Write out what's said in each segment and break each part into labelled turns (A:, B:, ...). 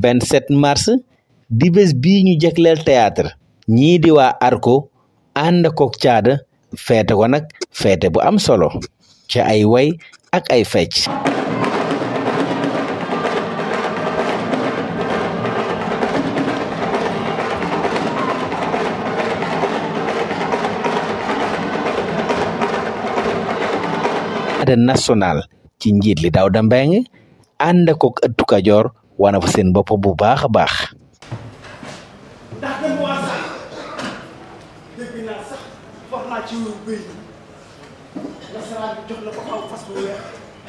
A: 27 mars di bés bii ñu jagleel théâtre ñii di waa arko ànd kook caada feete ko nag feete bu am solo ci ay way ak ay fecc ada national ci njiit li Dawda Mbengue ànd kook ëttu Kajoor wana fa seen bopp bu baax a baax
B: ndax dem waa sax dégg naa sax wax naa ci bëy nasaraan bi jox na ko aw fas bu weex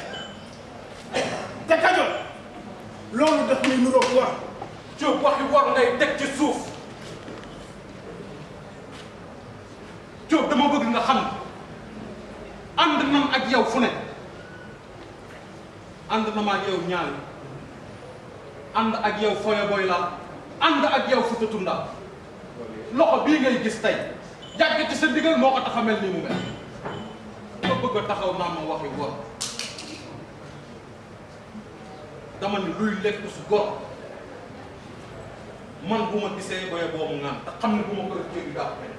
B: te Kajoor loolu daf muy nuroog war
C: Diop waxi war ngay teg ci suuf Diop dama bëgg nga xam ànd nan ak yow fu ne ànd na ma ak yow ñaari ànd ak yow foye boy la ànd ak yow Fuuta Tunda loxo bii ngay gis tey jàgg ci sa ndigal moo ko tax a mel nii mu mel nga bëgg a taxaw naa ma waxi war dama ni luy lekk su gor man bu ma gisee boye boobu ngaan te xam ne bu ma ko def jéggi daa ko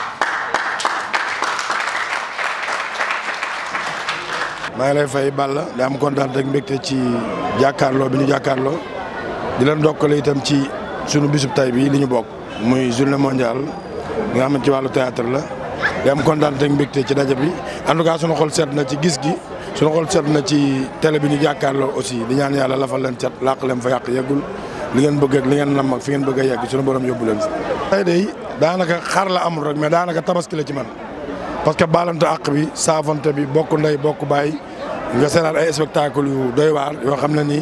D: maa ngi lay fay Balla di am kontaan rek mbégte ci jàkkaarloo bi ñu jàkkaarloo di leen dokkale itam ci sunu bisub tay bi li ñu bokk muy journée mondiale nga xam ne ci wàllu théâtre la di am kontaan rek mbégte ci daje bi en tout cas sunu xol seet na ci gis gi sunu xol seet na ci télé bi ñu jàkkaarloo aussi di ñaan yàlla lafal leen set làq leen fa yàq yeggul li ngeen bëgg ak li ngeen nam ak fi ngeen bëgg a yegg sunu borom yóbbu leen fi. tey de daanaka xar la amul rek mais daanaka tabaski la ci man. parce que baalante àq bi saafante bi bokk ndey bokk baay nga seetaan ay spectacle yu doy waar yoo xam ne nii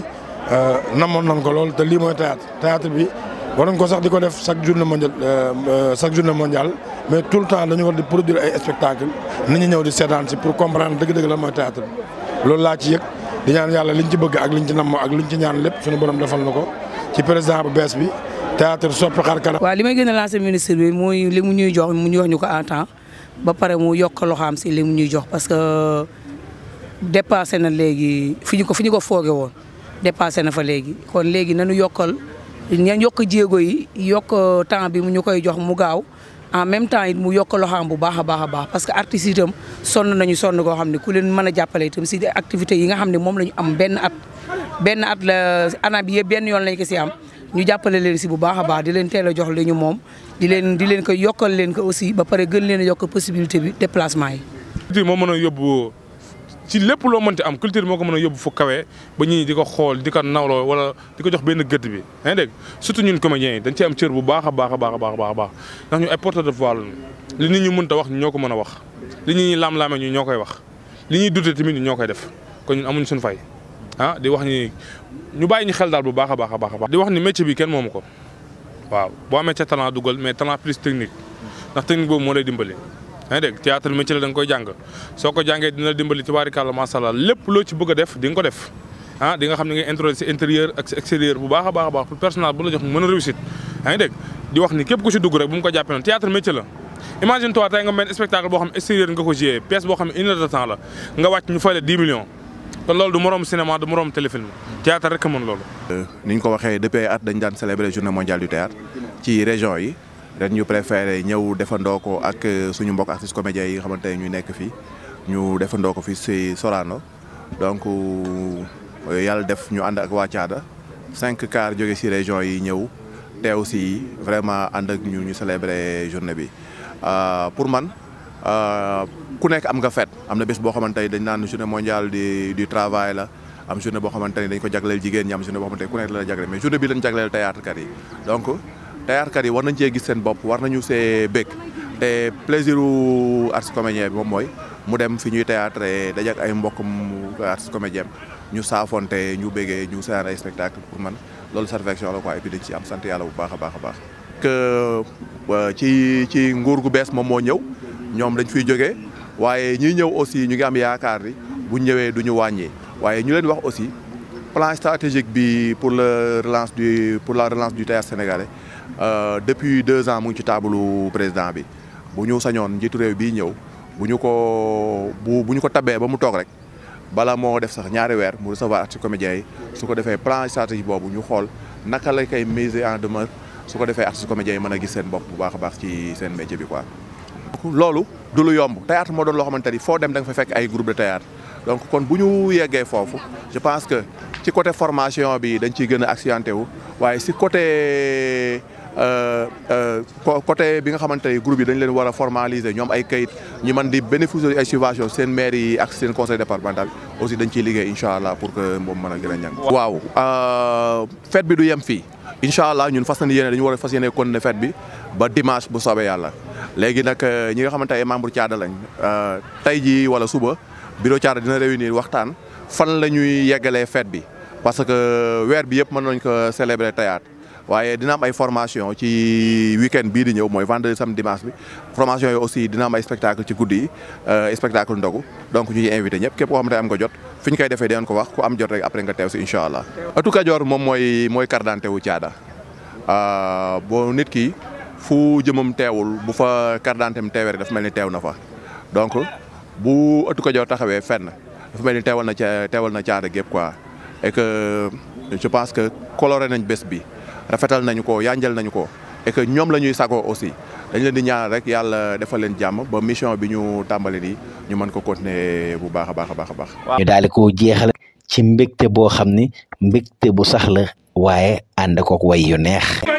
D: namoon nañ ko lool te lii mooy théâtre théâtre bi war nañ ko sax di ko def chaque journée mondiale chaque journée mondiale mais tout le temps dañu war di produire ay spectacle nit ñi ñëw di seetaan si pour comprendre dëgg-dëgg la mooy théâtre bi loolu laa ci yëg di ñaan yàlla liñ ci bëgg ak liñ ci namm ak liñ ci ñaan lépp suñu borom defal na ko ci président bu bees bi théâtre soppi xar kanam.
E: waaw li may gën a lancer ministre bi mooy li mu ñuy jox mu ñu wax ñu ko en temps ba pare mu yokk loxaam si li mu ñuy jox parce que dépassé na léegi fi ñu ko fi ñu ko fooge woon dépassé na fa léegi kon léegi nañu yokkal ña yokk jéego yi yokk temps bi mu ñu koy jox mu gaaw en même temps it mu yokk loxaam bu baax a baax a baax parce que artistes itam sonn nañu sonn koo xam ne ku leen mën a jàppale itam si activités yi nga xam ne moom la ñu am benn at benn at la ana bi yëpp benn yoon lañ ko si am ñu jàppale leen si bu baax a baax di leen teel a jox li ñu moom di leen di leen ko yokkal leen ko aussi ba pare gën leen a yokk possibilité bi déplacement yi.
F: culture moo mën a yóbbu ci lépp loo mënti am culture moo ko mën a yóbbu fu kawe ba ñii di ko xool di ko nawloo wala di ko jox benn gëdd bi yaa ngi dégg surtout ñun comédiens yi dañ ci am cër bu baax a baax a baax a baax a baax ndax ñu ay porteur de voix lañu li nit ñi mënta wax ñoo ko mën a wax li nit ñi laam-laamee ñu ñoo koy wax li ñuy dute tamit ñu ñoo koy def kon ñun amuñ suñu fay ah di wax ni ñu bàyyi ñu xel daal bu baax a baax a baax a baax di wax ni métier bi kenn moomu ko waaw boo amee ca talent dugal mais talent plus technique ndax technique boobu moo lay dimbali yaa ngi dégg théâtre métier la da nga koy jàng soo ko jàngee dina la dimbali ci baarikàlla macha allah lépp loo ci bëgg a def di nga ko def ah di nga xam ne ngay introduire si intérieur ak si extérieur bu baax a baax a baax pour personnel bu la jox mu mën a réussite yaa ngi dégg di wax ni képp ku si dugg rek bu mu ko jàppee noonu théâtre métier la imagine toi tey nga mel spectacle boo xam ne extérieur nga ko joué pièce boo xam ne une heure de temps la nga wàcc ñu fay la 10 millions kon loolu du moroom cinéma du moroom téléfilm théâtre rek a mën loolu
G: ni ñu ko waxee depuis ay at dañ daan célébrer journée mondiale du théâtre ci région yi ren ñu préféré ñëw defandoo ko ak suñu mbokk artistes comédiens yi nga xamante ne ñu nekk fii ñu defandoo ko fi si Sorano donc yàlla def ñu ànd ak waa Thiada cinq cars jóge si région yi ñëw teew si vraiment ànd ak ñu ñu célébrer journée bi pour man ku nekk am nga fête am na bés boo xamante ne dañ naan journée mondiale du du travail la am journée boo xamante ne dañ ko jagleel jigéen ñi am journée boo xamante ne ku nekk la la jagleel mais journée bi lañ jagleel théâtre kat yi donc théâtre kat yi war nañ cee gis seen bopp war nañu see bëgg te plaisir u artiste comédien bi moom mooy mu dem fi ñuy théâtre dajak ay mbokkam artiste comédien ñu saafonte ñu bëggee ñu seetaan ay spectacle pour man loolu satisfaction la quoi et puis dañ ci am sant yàlla bu baax a baax a baax que ci ci nguur gu bees moom moo ñëw ñoom dañ fiy jógee waaye ñi ñëw aussi ñu ngi am yaakaar ni bu ñëwee du ñu wàññi waaye ñu leen wax aussi plan stratégique bi pour le relance du pour la relance du théâtre sénégalais depuis deux ans mu ngi ci taabalu président bi bu ñu sañoon njiitu réew bii ñëw bu ñu ko bu bu ñu ko tabee ba mu toog rek bala moo def sax ñaari weer mu recevoir artistes comédiens yi su ko defee plan stratégique boobu ñu xool naka la koy mise en demeure su ko defee artistes comédiens yi mën a gis seen bopp bu baax a baax ci seen métier bi quoi. loolu du lu yomb théâtre moo doon loo xamante ni foo dem da nga fa fekk ay groupe de théâtre donc kon bu ñu yeggee foofu je pense que ci côté formation bi dañ ciy gën a accentué wu waaye si côté côté bi nga xamante ni groupe yi dañ leen war a formaliser ñoom ay kayit ñu mën di bénéficier ay subvention seen maire yi ak seen conseil départemental aussi dañ ciy liggéey incha allah pour que moom mën a gën a ñàng waaw fête bi du yem fii incha allah ñun fas yéene dañu war a fas yéene continuer fête bi ba dimanche bu soobee yàlla léegi nag ñi nga xamante ay membre Thiada lañ tey jii wala suba bureau Thiada dina réunir waxtaan fan la ñuy yeggalee fête bi parce que weer bi yëpp mën nañ ko célébrer théâtre waaye dina am ay formation ci week-end bii di ñëw mooy vendredi samedi dimanche bi formation yi aussi dina am ay spectacle ci guddi yi spectacle ndogu donc ñu ngi invité ñëpp képp koo xamante am nga jot fi ñu koy defee dinañ ko wax ku am jot rek après nga teew si incha allah. ëttu Kajoor moom mooy mooy carte d'identité wu Thiada boo nit ki fu jëmam teewul bu fa carte d'identité am teewee rek dafa mel ni teew na fa donc bu ëttu Kajoor taxawee fenn dafa mel ni teewal na ca teewal na Thiada gépp quoi et que je pense que coloré nañ bés bi. rafetal nañu ko yanjal nañu ko et que ñoom la ñuy sagoo aussi dañ leen di ñaanal rek yàlla defal leen jàmm ba mission bi ñu tàmbali nii ñu mën ko continuer bu baax a baax a baax a baax.
A: ñu daal di ko jeexal ci mbégte boo xam ni mbégte bu sax la waaye ànd kook way yu neex.